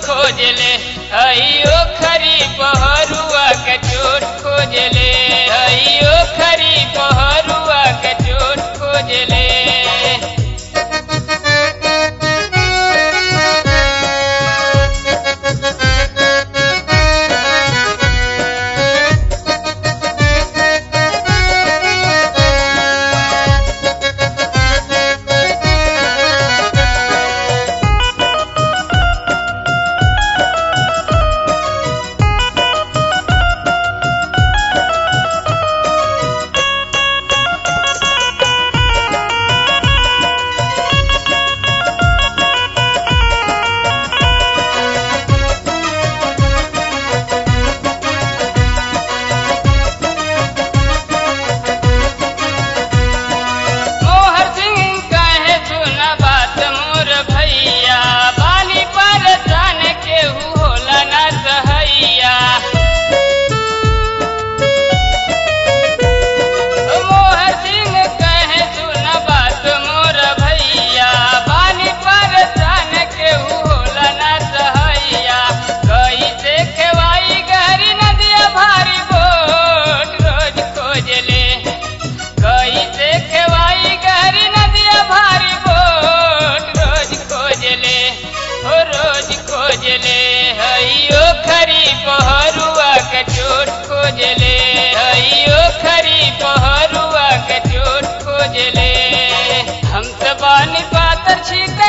खोजले अयो खरी पहरुआ के चोट खोजले अयो खरी पहरुआ के चोट खोजले मोहर सिंह कहे सुना बात मोर भैया बानी परेशान केहू होला ना सहैया मोहर सिंह कहे सुना बात मोर भैया बानी परेशान केहू होला ना सहैया कैसे खेवाई गहरी नदिया भारी बोट रोज खोजले कैसे खेवाई गहरी नदिया भारी बोट रोज खोजले हो रोज खोजले हइयो खरी पहरुआ के चोट खोजले हइयो खरी पहरुआ के चोट खोजले हम सब बानी पातर छी